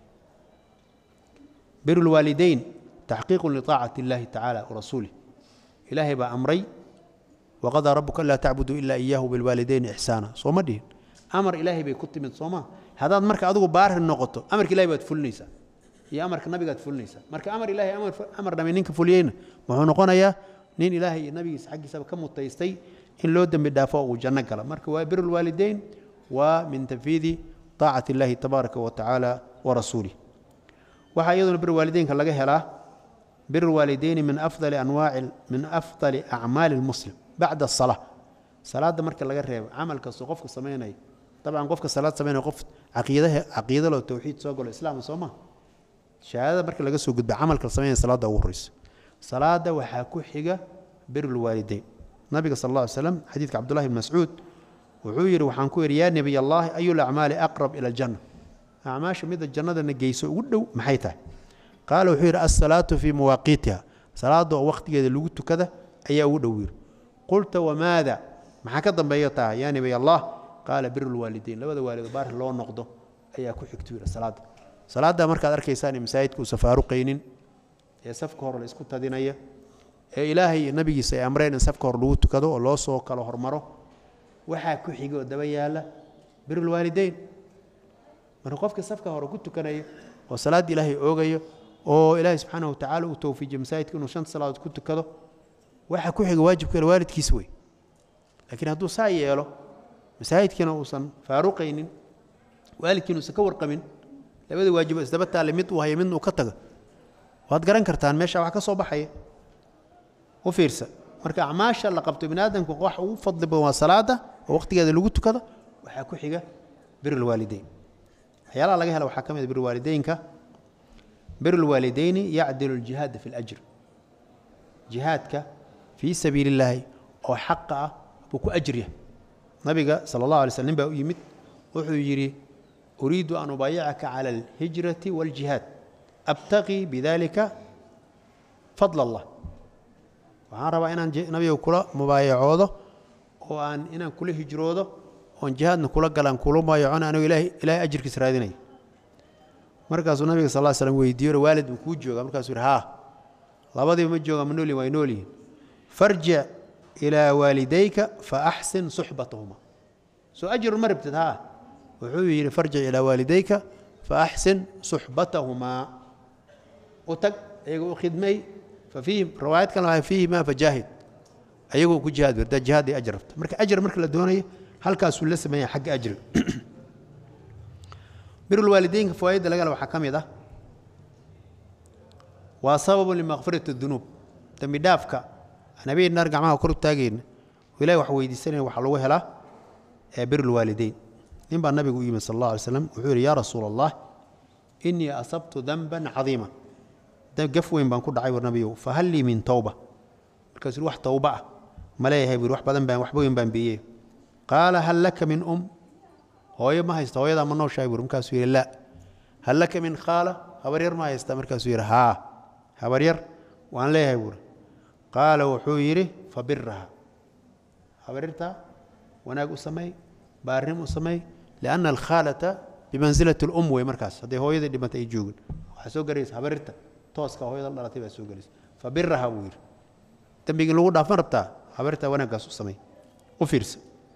biru lwaalideyn taxqiiqun liطaacati اllahi tacaala warasuulih ilaahay baa amray waqadaa rabuka anlaa tacbuduu ilaa iyaahu bilwaalideyni ixsaana soo ma dhihin amar ilaahay bay ku timid sooma haddaad marka adigu baari noqoto amarka ilahay baad fulinaysaa iyo amarka nabigaad fulinaysaa marka amar ilahay amar dhame ninka fuliyeyna wuxuu noqonayaa nin ilaahay iyo nabigiisa xaggiisaba ka mutaystay in loo dembi dhaafo uu janno gala marka waa biru lwaalideyn waa min tanfiidi طaacati اllahi tabaaraka wa tacaala warasuulih waxaa iyaduna bir waalideynka laga helaa bir waalideyni min afdali anwaaci min afdali acmaali اlmuslim bacda الsalaa salaadda marka laga reebo camal kastoo qofka samaynaya dabcan qofka salaad samaynaya qof caqiidaha caqiidalo towxiid soo galo islaama soo maa shahaadada marka laga soo gudba camalka samaynaya salaadda ugu horreysa salaadda waxaa ku xiga bir lwaalideyn nabiga sal اlla alay slam xadiidka cabdullahi bn mascuud wuxuu yidhi waxaan ku idhi yaa nebiy allahi ayu lacmaali aqrab ila aljanna acmaasha mida jannadana geyso ugu dhow maxay tahay qaala wuxuu yidhi alsalaatu fii mawaaqiitiha salaada oo wakhtigeeda lagu tukada ayaa ugu dhow yidhi qulta wamaada maxaa ka dambeeya tahay yaa nebiy allah qaala biru lwaalideyn labada waalido baari loo noqdo ayaa ku xigtu yidhi salaadda salaadda markaad arkaysaan in masaajidka uusan faaruqaynin ee safka hore la isku tadinaya ee ilaahay iyo nabigiisa ay amreen in safka hore lagu tukado oo loo soo kala hormaro waxaa ku xiga oo daba yaala birulwaalideyn marka qofka safka hore ku tukanaya oo salaadda ilaahay oogayo oo ilaahay subxaana wa tacala uu towfiijiyo masaajidka inuu shanta salaadood ku tukado waxaa ku xiga waajibka waalidkiis wey laakiin hadduu saa yeelo masaajidkiina uusan faaruqaynin waalidkiina uusan ka warqabin labada waajibo isdaba taale mid uu haya midna uu ka tago waad garan kartaan meesha wax ka soo baxaya u fiirsa marka acmaasha la qabto bini aadamku wax ugu fadli badan waa salaada oo waqtigeeda lagu tukado waxaa ku xiga birulwaalideyn waxyaalaha laga hela waxaa ka mid birulwaalideynka birulwaalideyni yacdilu ljihaada fi اlajr jihaadka fii sabiili illaahi oo xaqa ah buu ku ajriya nabiga sala اllah alay sl nin baa u yimid wuxuu yidhi uriidu an ubaayicaka cala alhijrati wاljihaad abtaqii bidalika fadl allah waxaan rabaa inaan nabiga kula mubaayacoodo oo aan inaan kula hijroodo oon jihaadna kula galaan kula mubaayacona anigo ilahay ilaahay ajirkiis raadinaya markaasuu nabiga sal ll slam weydiiyo waalid ma kuu jooga markaasuu yidhi haa labadiiba ma jooga ma noolyihin way noolyihin farjic ilaa waalidayka fa axsin suxbatahuma soo ajrun ma rabtid haa wuxuu yidhi farjic ilaa waalidayka fa axsin suxbatahumaa u tag iyaga u khidmay fafiihim riwaayad kale waa fiihima fajaahid ayagoo ku jihaad werdaa jihaad ay ajr rabta marka ajr marka la doonayo halkaasuu la sameeya xagga ajriga birulwaalideynka fawaaidda laga hela waxaa ka mid ah waa sababun limakfirati dunuub dembi dhaafka aan habeen naar gacmaha kor u taagayna oo ilahi wax weydiisanaya waxaa lagu helaa ee birulwaalideyn nin baa nabigu u yimid sal allah alay slam wuxuu yidhi yaa rasuula allah inii asabtu danban cadiima gaf weyn baan ku dhacay war nabiyow fahal lii min towba markaasuu wax towba ah ma leeyahay buu wax badan baan waxba weyn baan biiyey qaala hal laka min um hooyo ma haysta hooyadaa ma nooshahay buuri markaasuu yidhi laa hal laka min khaala habaryar ma haysta markaasuu yidhi haa habaryar waan leeyahay buuri qaala wuxuu yidhi fabiraha habaryartaa wanaag u sameey baarnim u sameey lianna alkhaalata bimansilati alum wey markaas hadday hooyadii dhimata ay joogin waxaa soo garaysa habaryarta tooska hooyada la dhalatay baa soo gelaysa fabiraha buu yidhi dembigii lagu dhaafan rabtaa habaryartaa wanaaggaas u samey u fiirsa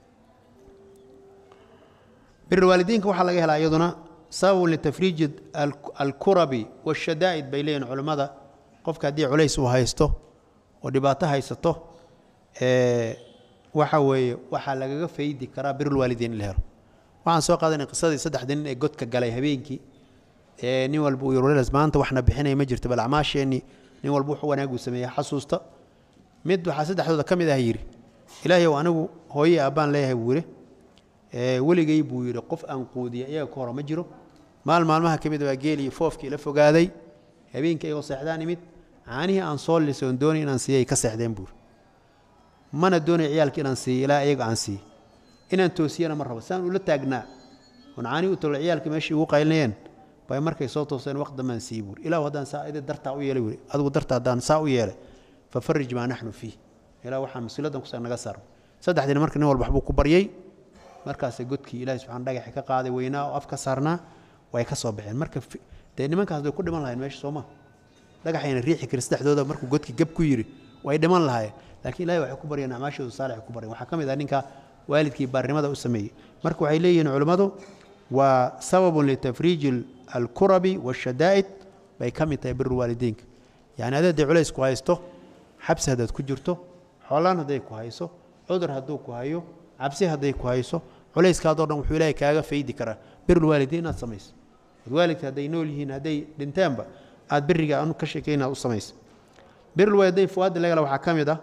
birulwaalidiinka waxaa laga helaa iyaduna sababun litafriiji alkurabi washadaa'id bay leeyihin culimmada qofka haddii culays uu haysto oo dhibaato haysato waxa weeye waxaa lagaga faydi karaa birulwaalideyn in la helo waxaan soo qaadanay qisadii saddexda nin ee godka galay habeenkii ee nin walba uu yiri maanta waxna bixinaya ma jirto bal acmaasheenni nin walba wuxuu wanaagu sameeyey xasuusta mid waxaa saddexdooda ka mid ah yidhi ilaahay ow anigu hooye aabbaan leeyahay buu yidhi weligay buu yidhi qof aan quudiya iyaga ka hora ma jiro maal maalmaha ka mid baa geel iyo foofkii la fogaaday habeenkii ayagoo seexdaan imid caanihii aan soo lisay oon doonay inaan siiyay ka seexdeen buuri mana doonay ciyaalka inaan siiyo ilaa iyaga aan siiyo inaan toosiyana ma rabo saan ula taagnaa oon caanihi u tolo ciyaalka meeshii ugu qaylinayeen bay markay soo tooseen waqti dambaan siiyey buuri ilaahu haddaan saa idi dartaa u yeelay buuri adigu darta haddaan saa u yeelay fafarij maa naxnu fiih ilaa waxaan mas-uuliyaddan kusaa naga saarno saddexdiina marka nin walba waxbuu ku baryey markaasay godkii ilahi subxana dhagaxi ka qaaday weynaa oo af ka saarnaa way ka soo baxeen marka dee nimankaas way ku dhiman lahayn meesha sooma dhagaxayna riixi karin saddexdooda markuu godkii gab ku yidhi way dhiman lahaayeen laakiin ilahi waxay ku baryeen acmaashoodu saalix ku baryan waxaa ka mid ah ninka waalidkii baarnimada u sameeyey marka waxay leeyihiin culimmadu waa sababun litafriiji alkurabi waashadaa'id bay ka mid tahay biru waalidiinka yacni adaad dee culays ku haysto xabsi haddaad ku jirto xoolaan hadday ku hayso cudur hadduu ku hayo cabsi hadday ku hayso culayskaadoo dhan wuxuu ilaahay kaaga faydi karaa birulwaalidiin inaad samayso waalidka hadday nool yihiin hadday dhinteenba aad biriga anu ka sheekay inaad u samayso birulwaalidiin fuwaadda lagala waxaa ka mid ah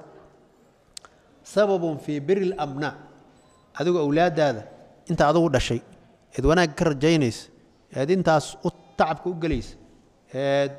sababun fii biri lamnaa adigu awlaaddaada inta adugu dhashay eed wanaag ka rajaynaysa eed intaas u tacabka u gelaysa eed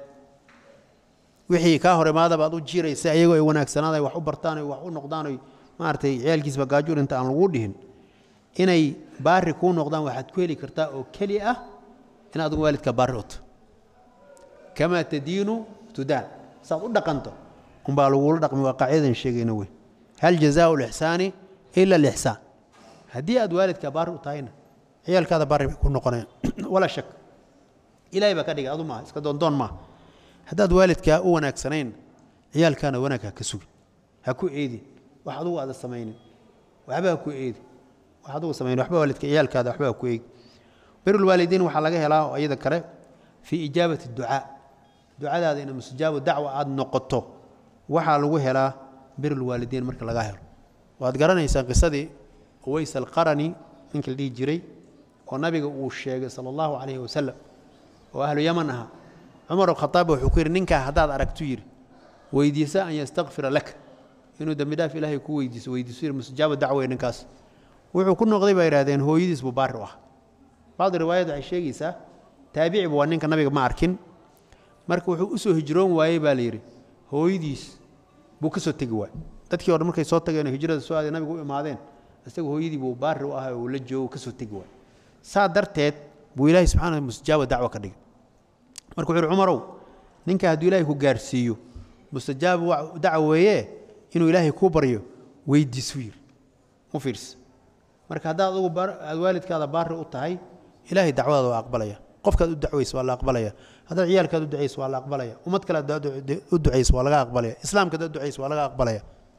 wixii kaa hor imaadaba aad u jiiraysa ayagoo ay wanaagsanaada wax u bartaan wax u noqdaan oy maaragtay ciyaalkiisba gaajuur inta aan lagu dhihin inay baari kuu noqdaan waxaad ku heli kartaa oo keli ah in adigu waalidka baari uto kamaa tadiinu tudaan saad u dhaqanto unbaa lagula dhaqmi waa qaacidadan sheegayna wey hal jazaau lixsaani ila alixsaan haddii aad waalidka baari u tahayna ciyaalkaada baari bay ku noqonayaan walaa shak ilaahay baa ka dhigay adu maaha iska doondoon maaha haddaad waalidkaa u wanaagsanayn ciyaalkaana wanaag ha ka sugin ha ku eedin wax adugu aada samaynin waxba ha ku eedi wax adugu samaynin waxba waalidka ciyaalkaada waxba ha ku eegi birulwaalidiin waxaa laga helaa oo iyada kale fii ijaabati ducaa ducadaada ina mustajaabo dacwa aada noqoto waxaa lagu helaa birulwaalidiin marka laga helo waad garanaysaan qisadii uways alqarani ninka la dhihi jiray oo nabiga uu sheegay sala allahu calayhi wasalam oo ahlu yaman ahaa cumar khaaab wuxuu ku yidhi ninkaa haddaad aragtu yidhi weydiisa an yastakfira laka inuu dembi dhaaf ilaahay ku weydiiso weydiiso yidhi mustajaabo dacwey ninkaas wuxuu ku noqday baa yidhahdeen hooyadiis buu baari u ah bacdi riwaayad waxay sheegaysaa taabiciba waa ninka nabiga ma arkin marka wuxuu u soo hijroon waayey baa la yidhi hooyadiis buu ka soo tegi waay dadkii o dhan markay soo tageen oo hijrada soo aaday nabiga u imaadeen isaga hooyadii buu baari u ahay oo la joogo ka soo tegi waay saa darteed buu ilaahay subxaana mustajaaba dacwo ka dhigay marka wuxu uhi cumarow ninka hadduu ilaahay ku gaarsiiyo mustajaab dacwo weeye inuu ilaahay kuu baryo weydiisu yiri u fiirsa marka haddaad adugu aad waalidkaada baari u tahay ilaahay dacwadaada waa aqbalaya qofkaad u dacwaysa waa la aqbalaya haddaad ciyaalkaad u ducaysa waa la aqbalaya ummad kale haddaad u ducaysa waa laga aqbalaya islaamka haddaad u ducaysa waa laga aqbalaya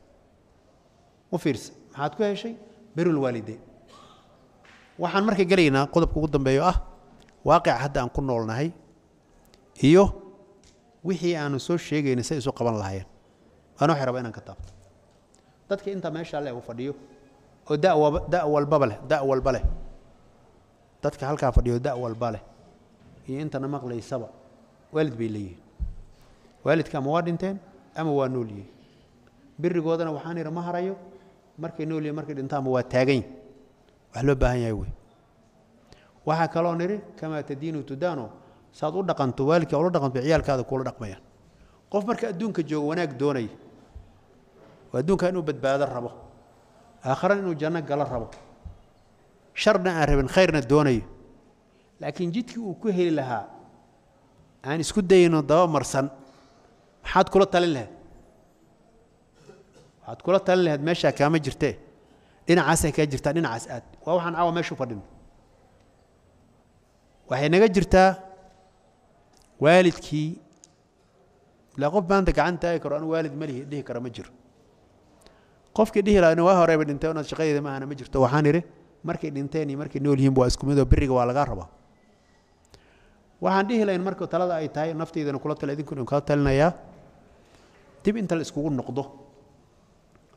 u fiirsa maxaad ku heshay birulwaalideyn waxaan marka gelaynaa qodobka ugu dambeeyo ah waaqica hadda aan ku noolnahay iyo wixii aanu soo sheegaynay say isu qaban lahaayeen waana waxay rabaa inaan ka taabto dadka intaa meesha alle uu fadhiyo oo da da walbaba leh da walba leh dadka halkaa fadhiyo da walba leh iyo intana maqlaysaba waalid bay leeyihiin waalidka ama waa dhinteen ama waa nool yihiin birigoodana waxaan idhi ma harayo markay nool yihiin markay dhintaanba waa taagan yihin wax loo baahan yahay wey waxaa kaloo nidhi kamaa tadiinu tudaano saad u dhaqanto waalidka ula dhaqanto ciyaalkaada kuula dhaqmayaan qof marka adduunka joogo wanaag doonaya oo adduunka inuu badbaado rabo aakharana inuu janno galo rabo sharna aan rabin khayrna doonayo laakiin jidkii uu ku heli lahaa aan isku dayno daba marsan maxaad kula talin lahayd waxaad kula talin lahayd meeshaa kaama jirtee dhinacaasay kaa jirtaa dhinacaas aad waa waxaan caawa meeshu fadhino waxay naga jirtaa waalidkii ilaa qof maanta gacan taagi karo anu waalid malihi dhihi kara ma jiro qofkii dhihi lahaa waa horeeba dhintay inaad shaqadeeda ma ahana ma jirto waxaan idhi markay dhinteen iyo markay nool yihiin waa isku mid oo beriga waa lagaa rabaa waxaan dhihi lahayn marka talada ay tahay nafteydana kula tala idinkuna kala talinayaa dib inta la iskugu noqdo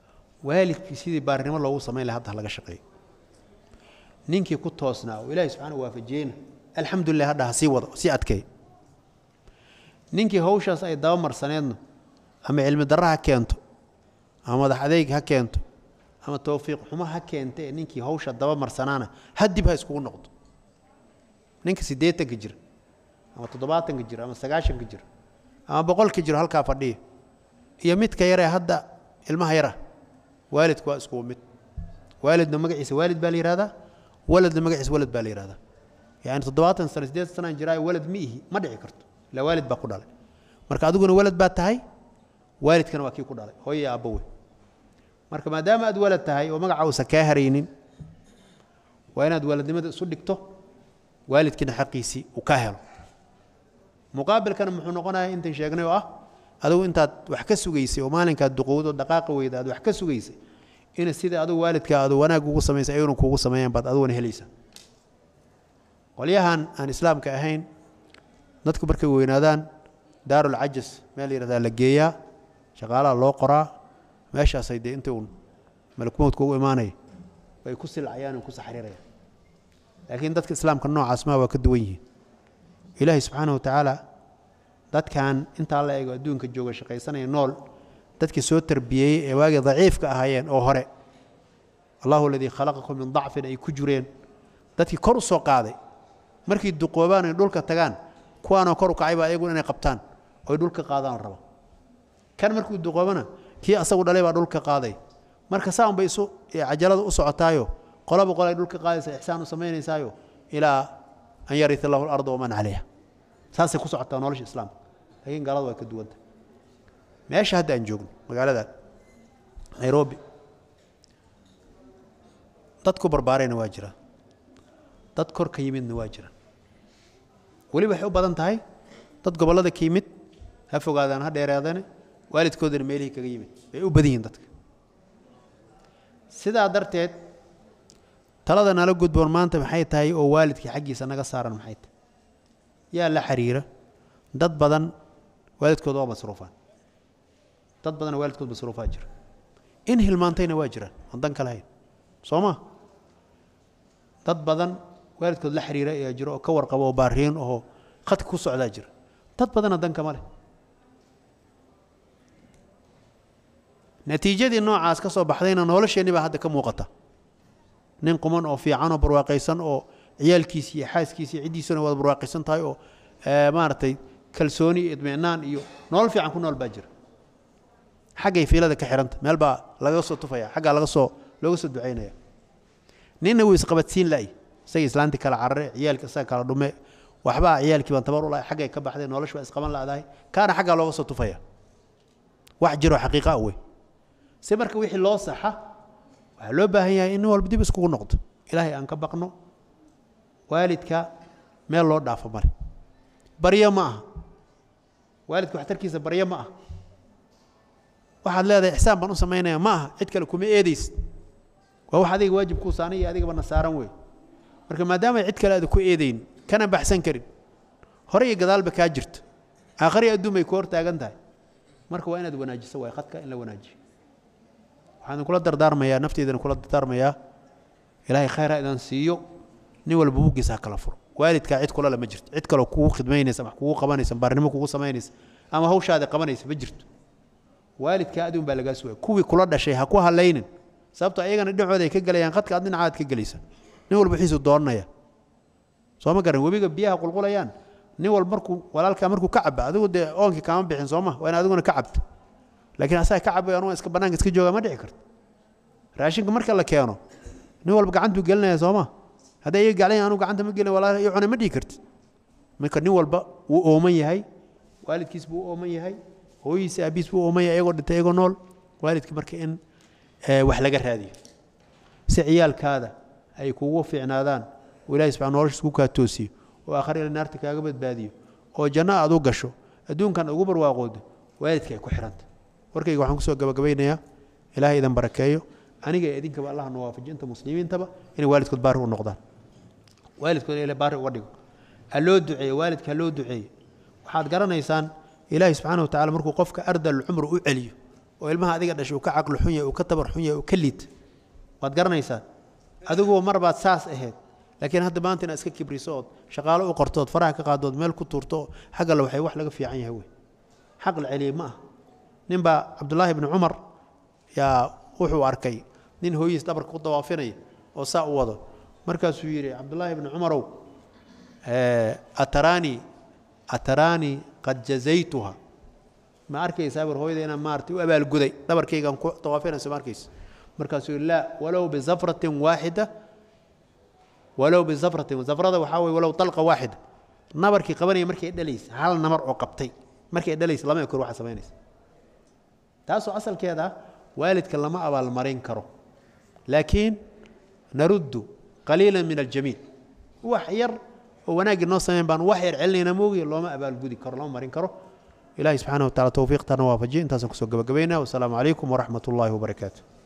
waalidkii sidii baarinimo loogu samayn laha hadda laga shaqeeyo ninkii ku toosnaa oo ilaahay subxaana waafajiyeyna alxamdulilah hadha ha sii wado sii adkeey ninkii hawshaas ay dabamarsaneedna ama cilmi darra ha keento ama madax adeyg ha keento ama towfiiq xumo ha keenta ee ninkii hawsha dabamarsanaana hadib ha iskugu noqdo ninka siddeetanka jira ama toddobaatanka jira ama sagaashanka jira ama boqolka jiro halkaa fadhiya iyo midka yaree hadda ilmaha yara waalidku waa iskugu mid waalidna magaciisa waalid baa la yihahdaa waladna magaciisa walad baa la yihahdaa yani toddobaatan sano siddeetan sanaan jiraayo walad ma ihi ma dhici karto ilaa waalid baa ku dhalay marka adiguna walad baa tahay waalidkana waa kii ku dhalay hooya aabbo wey marka maadaama aad walad tahay oo magaca uusan kaa haraynin waa inaad waladnimada isu dhigto waalidkiina xaqiisii uu kaa helo muqaabilkana muxuu noqonaya intan sheegnay oo ah adigu intaad wax ka sugaysay oo maalinkaad duqowdo dhaqaaqa weyda aad wax ka sugaysay ina sida adigu waalidka aad wanaag ugu samaysay ayaguna kuugu sameeyaan baad adiguna helaysa qolyahan aan islaamka ahayn dadku markay weynaadaan daarul cajas meel yihahdaa la geeyaa shaqaalaha loo qoraa meeshaasay dee inta uun malakmowdka ugu imaanaya bay ku silcayaan ku saxriirayaan laakiin dadka islaamka noocaas maa waa ka duwan yihiin ilaahay subxaana wa tacaala dadkan intaa la eego adduunka jooga shaqaysanaya nool dadkii soo tarbiyeeyey ee waagii daciifka ahaayeen oo hore allahu aladii khalaqakum min dacfin ay ku jireen dadkii kor u soo qaaday markay duqoobaan ay dhulka tagaan kuwaanoo kor u kacay baa ayaguna inay qabtaan oy dhulka qaadaan raba kan markuu duqoobana kii asagu dhalay baa dhulka qaaday marka saan bay isu cajalada u socotaayo qolaba qolay dhulka qaadaysa ixsaan u samaynaysaayo ilaa an yaria lahu larda waman calayha saasay ku socotaa nolosha islaamka laakiin gaalada waa ka duwanta meesha hadda aan joogno magaaladan nairobi dad ku barbaarayna waa jiraan dad kor ka yimidna waa jiraan weli waxay u badan tahay dad gobollada ka yimid ha fogaadaan ha dheeraadane waalidkoodana meelihii kaga yimid bay u badan yihiin dadka sidaa darteed talada nala gudboon maanta maxay tahay oo waalidkii xaggiisa naga saaran maxay tahay yaa la xiriira dad badan waalidkooda waa masruufaan dad badana waalidkood masruufaa jira in hilmaantayna waa jiraan aan dan ka lahayn soo ma dad badan waalidkood la xiriira ayaa jira oo ka warqabo oo baariin oo khadka ku socdaa jira dad badana dan kama leh natiijadii noocaas ka soo baxdayna nolosheenni baa hadda ka muuqata nin quman oo fiican oo barwaaqaysan oo ciyaalkiisi iyo xaaskiisi iyo ciddiisuna wada barwaaqaysan tahay oo maaragtay kalsooni iyo idminaan iyo nolol fiican ku nool baa jira xaggay fiilada ka xihanta meel baa laga soo tufaya xaggaa laga soo looga soo ducaynaya ninna wuu isqabadsiin la'y isaga islaantii kala carare ciyaalki isaga kala dhume waxbaa ciyaalkii baan tabar u lahay xaggay ka baxday nolosh baa isqaban la'dahay kaana xaggaa looga soo tufaya wax jiroo xaqiiqa ah wey si marka wixii loo saxa waxaa loo baahan yahay in nin walba dib iskugu noqdo ilaahay aan ka baqno waalidka meel loo dhaafo male baryo ma aha waalidka waxtarkiisa baryo ma aha waxaad leedahay ixsaan baan u samaynaya ma aha cid kale kuma eedaysid waa wax adiga waajib kuu saaran iyo adigaba na saaran wey marka maadaama cid kale aada ku eedayn kana baxsan karin hore iyo gadaalba kaa jirto aakhari adduun bay ku hor taagan tahay marka waa inaad wanaajiso waay khadka in la wanaajiyo waxaan kula dardaarmayaa nafteydana kula dardaarmayaa ilaahay khayr ha idan siiyo nin walba buuggiisa ha kala furo waalidkaa cid kulale ma jirto cid kaloo kugu khidmaynaysa wax kugu qabanaysa baarnimo kugu samaynaysa ama hawshaada qabanaysa ma jirto waalidkaa adigun baa lagaa sugaya kuwii kula dhashay ha ku halaynin sababto ayagana dhinacooda ay ka gelayaan khadka ad dhinacaad ka gelaysa nin walba wixiisu doonanaya soo ma garan webiga biyaha qulqulayaan nin walba markuu walaalkaa markuu ka caba adigu dee oonkii kaama bixin sooma waa in adiguna ka cabto laakiin asaga ka cabayo anuga iska bannaanka iska jooga ma dhici karto raashinka marka la keeno nin walba gacantuu gelinaya sooma hadday iyaga gaclayan anugu gacanta ma gelin walaal iyo cunay ma dhihi karti marka nin walba wuu ooman yahay waalidkiis buu u ooman yahay hooyihiisa aabiis buu ooman yahay iyagoo dhintay iyagoo nool waalidka marka in wax laga raadiyo si ciyaalkaada ay kugu fiicnaadaan oo ilahay subxana noloshiis ku kaa toosiyo oo aakhare ila naarta kaaga badbaadiyo oo janno aad u gasho adduunkan ugu barwaaqoodo waalidka ay ku xihanta warkayga waxaan kusoo gabagabaynayaa ilahay idan barakeeyo aniga ee idinkaba allah na waafajiyo inta muslimiintaba inay waalidkood baari u noqdaan waalidkood ila baari uga dhigo ha loo duceeyo waalidka ha loo duceeyo waxaad garanaysaan ilaahay subxaana wa tacala markuu qofka ardal cumr u celiyo oo ilmaha adiga dhashay uu ka caqli xun yahay uu ka tabar xun yahay uu ka liid waad garanaysaa adiguba mar baad saas ahayd laakiin hadda maanta inaad iska kibriso ood shaqaalo u qortood faraha ka qaadood meel ku tuurto xaggale waxay wax laga fiican yahay wey xaq la celiyey ma ah ninbaa cabdullaahi bni cumar yaa wuxuu arkay nin hooyihiis dhabarka ku dawaafinaya oo saa u wado markaasuu yidhi cabdullaahi bni cumarow ataraanii ataraanii qad jazaytuha ma arkaysaa bar hooyada inaan maarata u abaalguday dhabarkaygaan ku dawaafinayso ma arkaysa markaasuu yidhi laa walow bizafratin waaxida walow bizafratin zafrada waxaa weye walow dalqa waaxida nabarkii qabanaya markay dhalaysa hal namar oo qabtay markay dhalaysa lama ekor waxa samaynaysa taasoo asalkeeda ah waalidka lama abaalmarin karo laakiin naruddu qaliila min aljamiil wax yar oo wanaaggii noo sameyn baan wax yar celinayna moogiya looma abaalgudi karo lama marin karo ilahi subxaana wa tacala towfiiqtana waafajiye intaasaan kusoo gabagabaynaa wasalaamu calaykum waraxmat ullaahi wabarakaatu